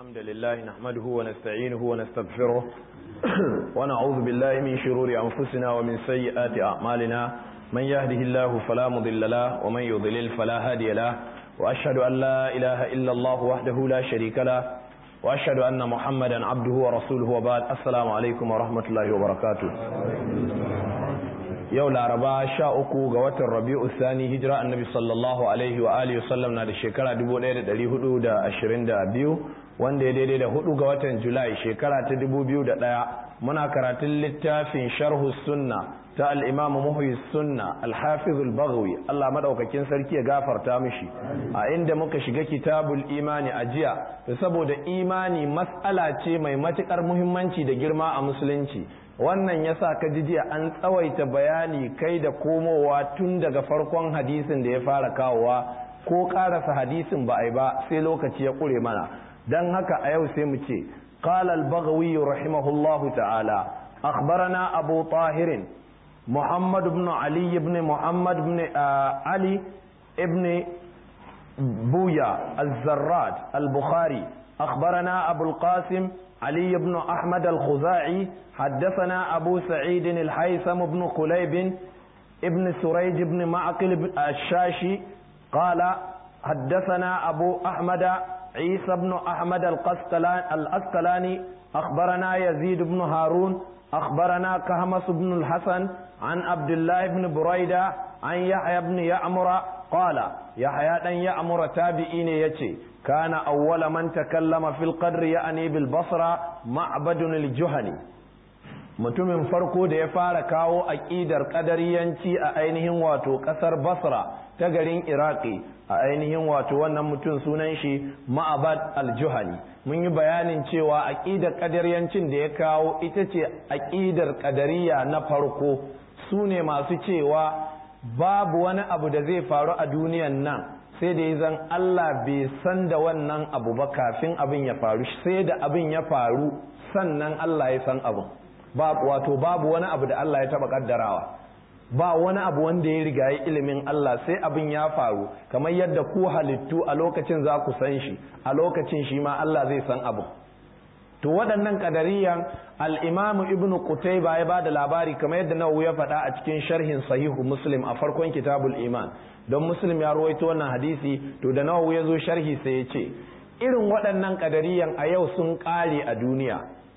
الحمد لله نحمده ونستعينه ونستغفره ونعوذ بالله من شرور أنفسنا ومن سيئات أعمالنا من يهده الله فلا مضل له ومن يضلل فلا هادي له وأشهد أن لا إله إلا الله وحده لا شريك له وأشهد أن محمدا عبده ورسوله وبعد السلام عليكم ورحمة الله وبركاته yau laraba sha uku ga watan rabi'u sani hijira annabi sallallahu alaihi wa alihi wasallam na da shekara 1422 wanda ya daidai da hudu ga watan julai shekara ta 2001 muna karatun littafin sharhu sunna ta al-imamu muhyi sunna al-hafiz al-baghawi Allah madaukakin sarki ya gafarta mishi a inda muka shiga kitabul imani a jiya saboda imani mas'ala ce mai matukar muhimmanci da girma a musulunci wannan yasa ka ji jiya an tsawaita bayani kai da komowa tun daga farkon hadisin da ya fara kawowa ko karasa hadisin ba a yi ba sai lokaci ya kure mana don haka a yau sai mu ce qala al-baghawi rahimahullahu ta'ala akhbarana abu tahirin muhammad ibn ali ibn muhammad ibn ali ibn buya az-zarrad al-bukhari akhbarana abu al-qasim علي بن أحمد الخزاعي حدثنا أبو سعيد الحيثم بن قليب ابن سريج بن معقل الشاشي قال حدثنا أبو أحمد عيسى بن أحمد الأسقلاني أخبرنا يزيد بن هارون أخبرنا كهمس بن الحسن عن عبد الله بن بريدة عن يحيى بن يعمر قال يحيى بن يعمر تابعين يتي كان أول من تكلم في القدر يعني بالبصرة معبد الجهني mutumin farko da ya fara kawo aƙidar ƙadariyanci a ainihin wato ƙasar basra ta garin iraki a ainihin wato wannan mutum sunan shi ma'abad al-juhani mun yi bayanin cewa aƙidar ƙadariyancin da ya kawo ita ce aƙidar ƙadariya na farko su ne masu cewa babu wani abu da zai faru a duniyan nan sai da zan Allah bai san da wannan abu ba kafin abin ya faru sai da abin ya faru sannan Allah ya san abin wato babu wani abu da Allah ya taba kaddarawa ba wani abu wanda ya riga ya ilimin Allah sai abin ya faru kamar yadda ku halittu a lokacin za ku san shi a lokacin shi ma Allah zai san abu to waɗannan kadariyan al-Imam Ibn Qutayba ya bada labari kamar yadda Nawawi ya faɗa a cikin sharhin Sahihu Muslim a farkon Kitabul Iman don Muslim ya rawaito wannan hadisi to da Nawawi ya zo sharhi sai ya ce irin waɗannan kadariyan a yau sun ƙare a duniya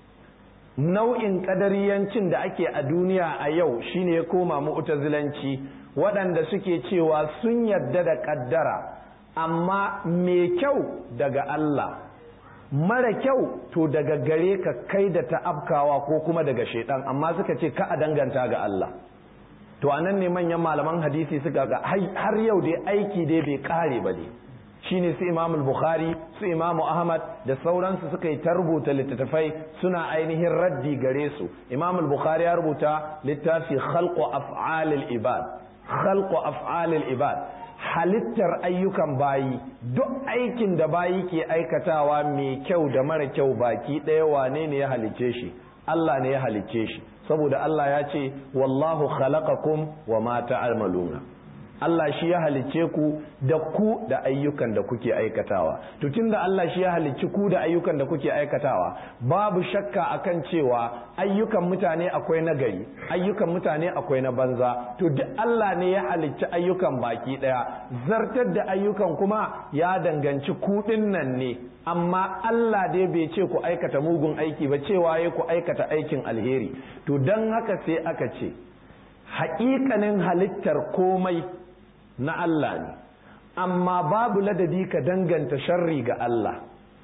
nau'in kadariyancin da ake a duniya a yau shine ya koma mu'tazilanci waɗanda suke cewa sun yarda da ƙaddara amma mai kyau daga Allah mara kyau to daga gare ka kai da ta afkawa ko kuma daga shaidan amma suka ce ka a danganta ga Allah to anan ne manyan malaman hadisi suka ga har yau dai aiki dai bai kare ba ne shine su Imam Bukhari su Imam Ahmad da sauransu suka yi ta rubuta littattafai suna ainihin raddi gare su Imam Bukhari ya rubuta littafi khalqu af'alil ibad khalqu af'alil ibad halittar ayyukan bayi duk aikin da bayi ke aikatawa mai kyau da mara kyau baki ɗaya wane ne ya halicce shi Allah ne ya halicce shi saboda Allah ya ce wallahu khalaqakum wa ma ta'maluna Allah shi ya halicce ku da ku da ayyukan da kuke aikatawa to tunda Allah shi ya halicci ku da ayyukan da kuke aikatawa babu shakka akan cewa ayyukan mutane akwai na gari ayyukan mutane akwai na banza to duk Allah ne ya halicci ayyukan baki daya zartar da ayyukan kuma ya danganci ku nan ne amma Allah dai bai ce ku aikata mugun aiki ba cewa ya ku aikata aikin alheri to don haka sai aka ce haƙiƙanin halittar komai na Allah ne amma babu ladabi ka danganta sharri ga Allah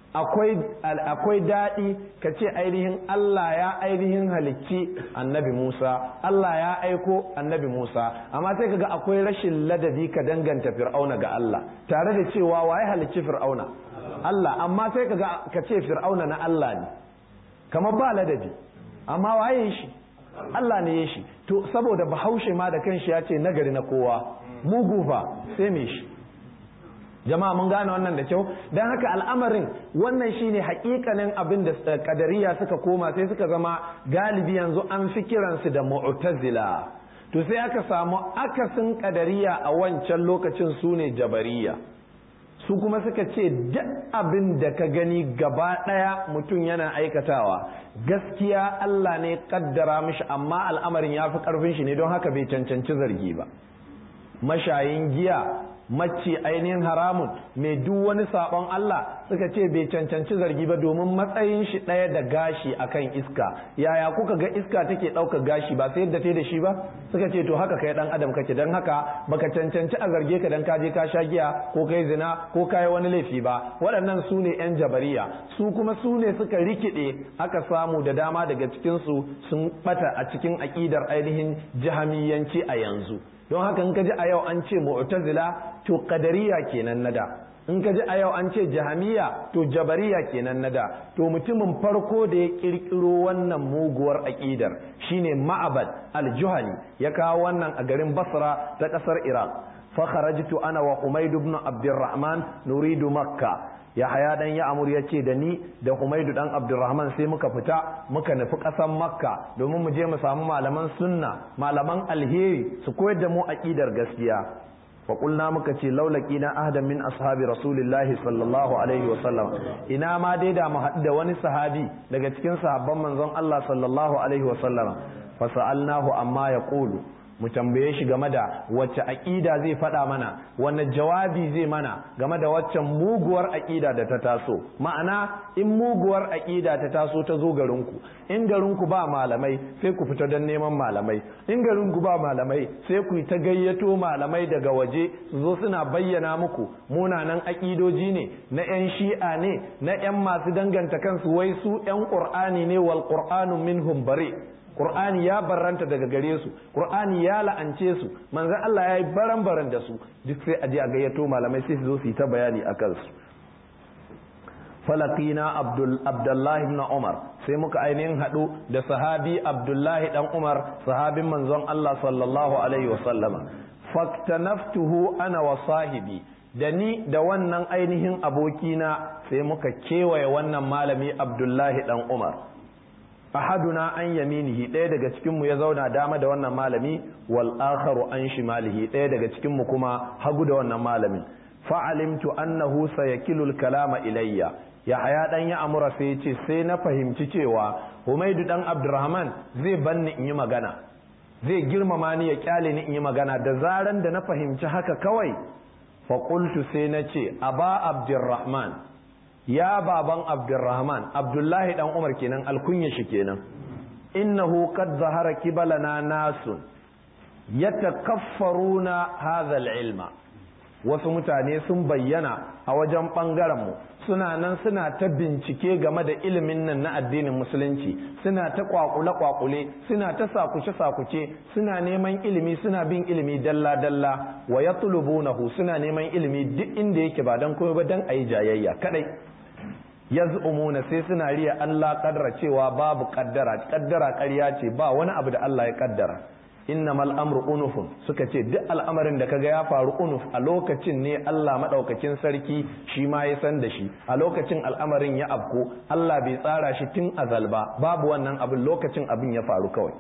akwai daɗi ka ce ainihin Allah ya ainihin halicci annabi Musa Allah ya aiko annabi Musa amma sai kaga akwai rashin ladabi ka danganta fir'auna ga Allah tare da cewa waye halicci fir'auna Allah amma sai kaga ka ce fir'auna na Allah ne kamar ba ladabi amma waye shi Allah ne ya shi to saboda bahaushe ma da kanshi ya ce nagari na kowa mugu fa sai me shi jama'a mun gane wannan da kyau don haka al'amarin wannan shine hakikanin abin da kadariya suka koma sai suka zama galibi yanzu an fi kiransu da mu'tazila to sai aka samu akasin kadariya a wancan lokacin su ne jabariya su kuma suka ce duk abin da ka gani gaba ɗaya mutum yana aikatawa gaskiya Allah ne kaddara mishi amma al'amarin ya fi ƙarfin shi ne don haka bai cancanci zargi ba mashayin giya macci ainihin haramun mai duk wani sabon Allah suka ce bai cancanci zargi ba domin matsayin shi ɗaya da gashi akan iska yaya kuka ga iska take ɗaukar gashi ba sai yadda ta da shi ba suka ce to haka kai ɗan adam kake don haka baka cancanci a zarge ka dan kaje ka sha giya ko kai zina ko kai wani laifi ba waɗannan su ne yan jabariya su kuma su ne suka rikide aka samu da dama daga cikin su sun bata a cikin aƙidar ainihin jahamiyanci a yanzu don haka in ka ji a yau an ce mu'tazila to qadariya kenan nada in ka ji a yau an ce jahamiya to jabariya kenan nada to mutumin farko da ya kirkiro wannan muguwar aqidar shine ma'abad al-juhani ya kawo wannan a garin basra ta kasar iraq fa kharajtu ana wa humayd ibn abdurrahman nuridu makka yahaya dan ya amur ya ce da ni da humaidu dan abdurrahman sai muka fita muka nufi ƙasan makka domin mu je mu samu malaman sunna malaman alheri su koyar da mu aqidar gaskiya fa qulna muka ce laulaki na ahdan min ashabi rasulillahi sallallahu alaihi wa sallam ina ma dai da mu haɗu da wani sahabi daga cikin sahabban manzon Allah sallallahu alaihi wa sallam fa sa'alnahu amma yaqulu mu tambaye shi game da wacce aƙida zai faɗa mana wanne jawabi zai mana game da waccan muguwar aƙida da ta taso ma'ana in muguwar aƙida ta taso ta zo garinku in garinku ba malamai sai ku fita don neman malamai in garinku ba malamai sai ku ta gayyato malamai daga waje su zo suna bayyana muku munanan aƙidoji ne na 'yan shi'a ne na 'yan masu danganta kansu wai su 'yan ƙur'ani ne wal ƙur'anu minhum bare Qur'ani ya barranta daga gare su Qur'ani ya la'ance su manzon Allah ya yi baran baran da su duk sai a je a gayyato malamai sai su zo su yi ta bayani a kansu falakina abdul abdullahi ibn umar sai muka ainihin haɗu da sahabi abdullahi dan umar sahabin manzon Allah sallallahu alaihi wasallama faktanaftuhu ana wa sahibi da ni da wannan ainihin abokina sai muka kewaye wannan malami abdullahi dan umar ahaduna an yaminihi ɗaya daga cikinmu ya zauna dama da wannan malami wal akharu an shimalihi ɗaya daga cikinmu kuma hagu da wannan malamin fa'alimtu annahu sayakilu al-kalama ilayya ya haya dan ya amura sai ce sai na fahimci cewa Humaidu dan Abdurrahman zai banni in yi magana zai girmama ni ya kyale ni in yi magana da zaran da na fahimci haka kawai fa qultu sai na ce aba Abdurrahman ya baban abdurrahman abdullahi dan umar kenan alkunya shi kenan innahu qad zahara kibalana nasun yatakaffaruna hadha ilma wasu mutane sun bayyana a wajen bangaren mu suna nan suna ta bincike game da ilimin nan na addinin musulunci suna ta kwakule kwakule suna ta sakuce sakuce suna neman ilimi suna bin ilimi dalla dalla wa yatlubunahu suna neman ilimi duk inda yake ba dan komai ba dan ayi jayayya kadai yaz'umuna sai suna riya Allah kaddara cewa babu kaddara kaddara ƙarya ce ba wani abu da Allah ya kaddara innamal amru unufun suka ce duk al'amarin da kaga ya faru unuf a lokacin ne Allah madaukakin sarki shi ma ya san da shi a lokacin al'amarin ya afko Allah bai tsara shi tun azal ba babu wannan abin lokacin abin ya faru kawai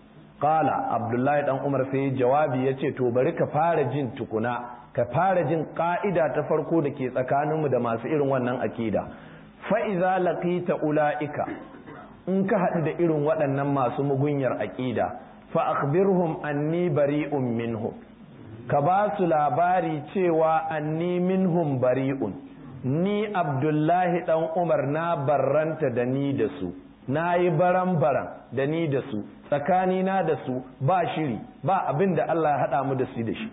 qala abdullahi dan umar sai jawabi yace to bari ka fara jin tukuna ka fara jin ka'ida ta farko da ke tsakaninmu da masu irin wannan akida fa'iza laƙita ula'ika in ka haɗu da irin waɗannan masu mugunyar aƙida fa'akbirhum anni bari'un minhum ka ba su labari cewa anni minhum bari'un ni abdullahi ɗan umar na barranta da ni da su na yi baran-baran da ni da su tsakanina da su ba shiri ba abin da Allah ya haɗa mu da su da shi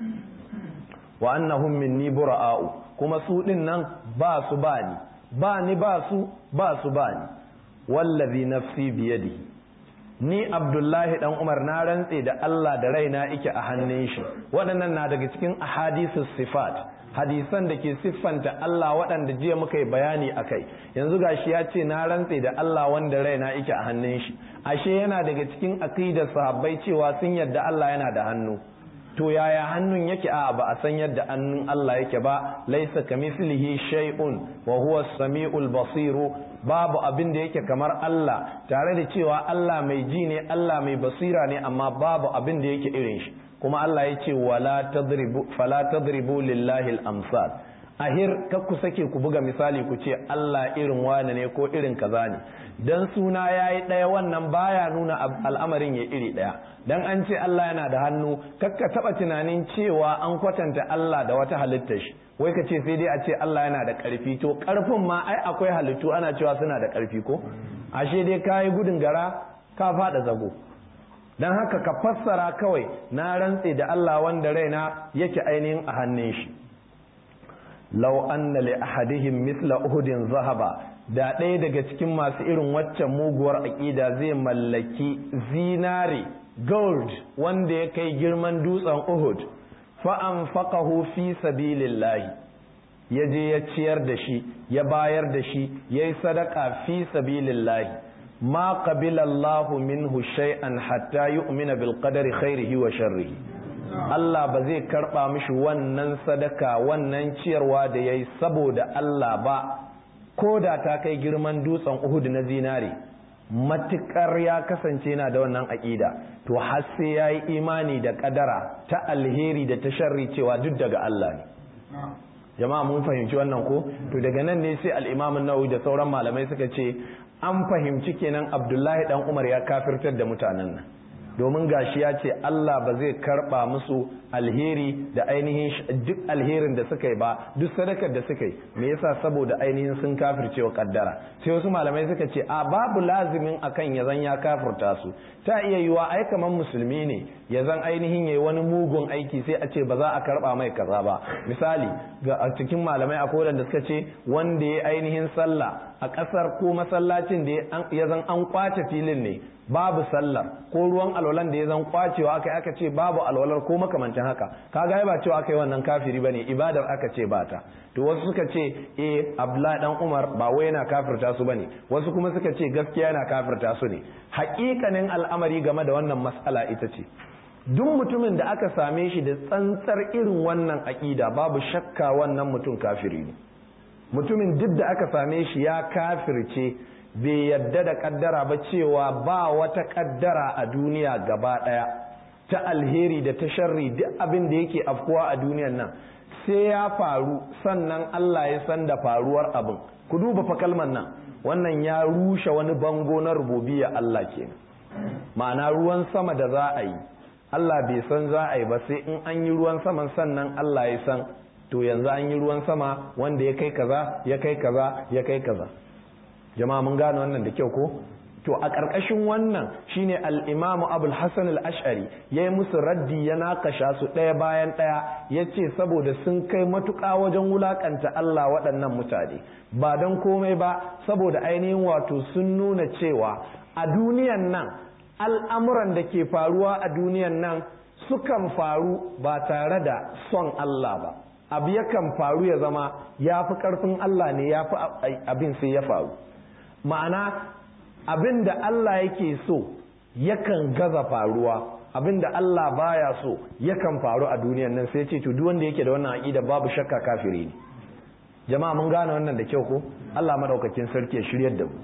wa annahum minni bura'a'u kuma su ɗin nan ba su ba ni ba ni ba su ba su ba ni wallazi nafsi biyadi ni abdullahi dan umar na rantse da Allah da raina ike a hannun shi waɗannan na daga cikin ahadisus sifat hadisan da ke siffanta Allah waɗanda jiya muka yi bayani a kai yanzu gashi ya ce na rantse da Allah wanda raina ike a hannun shi ashe yana daga cikin aqidar sahabbai cewa sun yadda Allah yana da hannu to yaya hannun yake a ba a san yadda hannun Allah yake ba laisa kamithlihi shay'un wa huwa as-sami'ul basiru babu abin da yake kamar Allah tare da cewa Allah mai ji ne Allah mai basira ne amma babu abin da yake irin shi kuma Allah ya ce wala tadribu fala tadribu lillahi al-amsal ahir kar ku sake ku buga misali ku ce Allah irin wane ne ko irin kaza ne dan suna yayi ɗaya wannan baya nuna al'amarin ya iri ɗaya dan an ce Allah yana da hannu kakka taba tunanin cewa an kwatanta Allah da wata halittar shi wai ka ce sai dai a ce Allah yana da ƙarfi to ƙarfin ma ai akwai halittu ana cewa suna da ƙarfi ko ashe dai kayi gudun gara ka faɗa zago don haka ka fassara kawai na rantse da Allah wanda raina yake ainihin a hannun shi law anna li ahadihim mithla uhudin zahaba da ɗaya daga cikin masu irin waccan muguwar aƙida zai mallaki zinare gold wanda ya kai girman dutsen uhud fa'an faƙahu fi sabilillahi ya je ya ciyar da shi ya bayar da shi ya yi sadaka fi sabilillahi ma qabilallahu minhu shay'an hatta yu'mina bil qadari khairihi wa sharrihi Allah ba zai karba mishi wannan sadaka wannan ciyarwa da yayi saboda Allah ba ko da ta kai girman dutsen Uhud na zinare matukar ya kasance na da wannan aƙida to har sai ya yi imani da ƙadara ta alheri da ta sharri cewa duk daga Allah ne jama'a mun fahimci wannan ko to daga nan ne sai al'imamin nawawi da sauran malamai suka ce an fahimci kenan abdullahi dan umar ya kafirtar da mutanen nan domin gashi ya ce Allah ba zai karba musu alheri da ainihin duk alherin da suka yi ba duk sadakar da suka yi me yasa saboda ainihin sun kafirce wa kaddara sai wasu malamai suka ce a babu lazimin akan ya zan ya kafirta su ta iya yiwa ai kaman musulmi ne ya zan ainihin yayi wani mugun aiki sai a ce ba za a karba mai kaza ba misali ga a cikin malamai akwai wanda suka ce wanda ya ainihin sallah a kasar ko masallacin da ya zan an kwace filin ne babu sallar ko ruwan alwalan da ya zan kwacewa aka aka ce babu alwalar ko makamancin haka kaga ba cewa aka yi wannan kafiri bane ibadar aka ce ba ta to wasu suka ce eh Abdullahi dan Umar ba wai yana kafirta su bane wasu kuma suka ce gaskiya yana kafirta su ne haƙiƙanin al'amari game da wannan mas'ala ita ce duk mutumin da aka same shi da tsantsar irin wannan aƙida babu shakka wannan mutum kafiri ne mutumin duk da aka same shi ya kafirce bai yadda da kaddara ba cewa ba wata kaddara a duniya gaba daya ta alheri da ta sharri duk abin da yake afkuwa a duniyan nan sai ya faru sannan Allah ya san da faruwar abin ku duba fa kalmar nan wannan ya rushe wani bango na rububiyya Allah kenan ma'ana ruwan sama da za a yi Allah bai san za a yi ba sai in an yi ruwan saman sannan Allah ya san to yanzu an yi ruwan sama wanda ya kai kaza ya kai kaza ya kai kaza jama'a mun gane wannan da kyau ko to a ƙarƙashin wannan shine al-imam abul hasan al-ash'ari yayi musu raddi ya nakasha su ɗaya bayan ɗaya yace saboda sun kai matuƙa wajen wulakanta Allah waɗannan mutane ba don komai ba saboda ainihin wato sun nuna cewa a duniyan nan al'amuran da ke faruwa a duniyan nan sukan faru ba tare da son Allah ba abu yakan faru ya zama ya fi ƙarfin Allah ne ya fi abin sai ya faru ma'ana abin da Allah yake so yakan gaza faruwa abin da Allah baya so yakan faru a duniyan nan sai ce to duk wanda yake da wannan aqida babu shakka kafiri ne jama'a mun gane wannan da kyau ko Allah madaukakin sarki ya shiryar da mu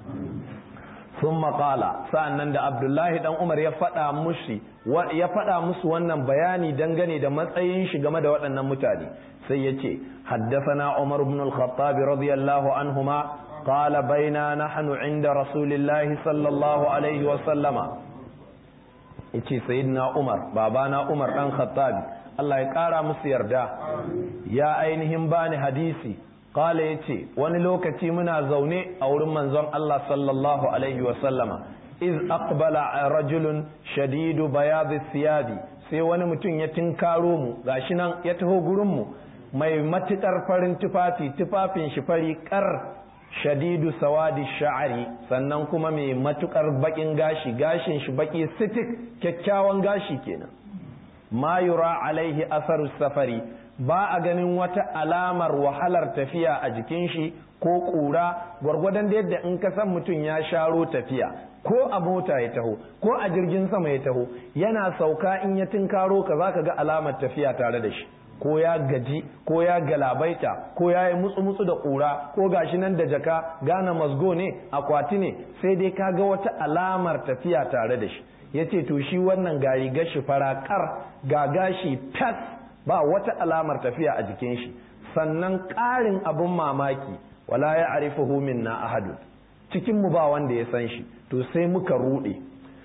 ثم قال sa'annan da Abdullahi dan Umar ya faɗa mushi ya faɗa musu wannan bayani dangane da matsayin shi game da waɗannan mutane sai ya ce haddathana Umar ibn al-Khattab radiyallahu anhuma qala baina nahnu inda rasulillahi sallallahu alaihi wa sallama yace sayyidina Umar babana Umar dan Khattab Allah ya ƙara musu yarda ya ainihin bani hadisi Kala ya ce, wani lokaci muna zaune a wurin manzon Allah sallallahu Alaihi wasallama, iz aqbala rajulun shadidu bayadi siyabi sai wani mutum ya tinkaro mu gashi nan ya taho gurinmu mai matuƙar farin tufafi tufafin shi fari kar shadidu sawadi sha'ari sannan kuma mai matuƙar baƙin gashi gashin shi baƙi sitik kyakkyawan gashi kenan ma yura alaihi asaru safari ba a ganin wata alamar wahalar tafiya a jikin shi ko ƙura gwargwadon da yadda in ka san mutum ya sharo tafiya ko a mota ya taho ko a jirgin sama ya taho yana sauka in ya tinkaro ka za ka ga alamar tafiya tare da shi ko ya gaji ko ya galabaita ko ya yi mutsu-mutsu da ƙura ko gashi nan da jaka gane masgo ne akwati ne sai dai ka ga wata alamar tafiya tare da shi ya ce to shi wannan gari gashi farakar ga gashi tas ba wata alamar tafiya a jikin shi sannan ƙarin abin mamaki wala ya arifuhu minna ahadun cikin mu ba wanda ya san shi to sai muka rude